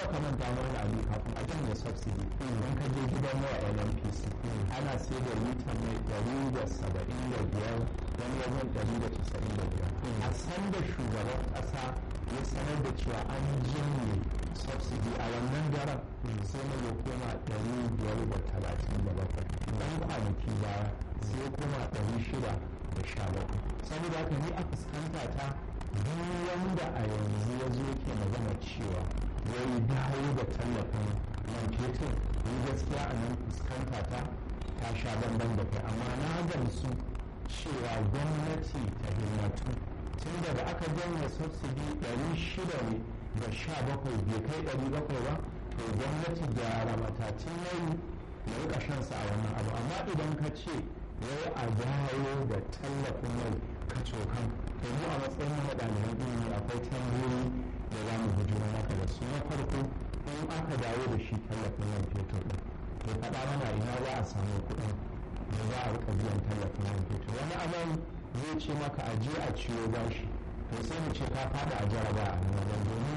ka manta wani abu kafin a janye subsidy idan ka je gidan mai LNPC ana sai da litan mai ɗari da saba'in da biyar wani wajen ɗari da casa'in da biyar a san da shugaban ƙasa ya sanar da cewa an janye subsidy a wannan daren sai mai ya koma ɗari biyar da talatin da bakwai ɗan kwanaki baya sai ya koma ɗari shida da sha bakwai saboda haka ni a fuskanta ta duk wanda a yanzu ya zo ke magana cewa ya yi dawo da tallafin man fetur ni gaskiya a nan fuskanta ta ta sha bamban da kai amma na gamsu cewa gwamnati ta himmatu tun da aka janye subsidy ɗari shida ne da sha bakwai bai kai ɗari bakwai ba to gwamnati gyara matacin yayi ya rika shansa a wannan abu amma idan ka ce wai a dawo da tallafin mai kacokan to mu a matsayin mu na ɗaliban ilimi akwai tambayoyi da za mu bujiro maka da su na farko in aka dawo da shi tallafin man fetur ɗin to faɗa mana ina za a samu kuɗin da za a rika biyan tallafin man fetur wani abin zai ce maka a je a ciwo bashi to sai mu ce ka faɗi a jaraba a nan wajen domin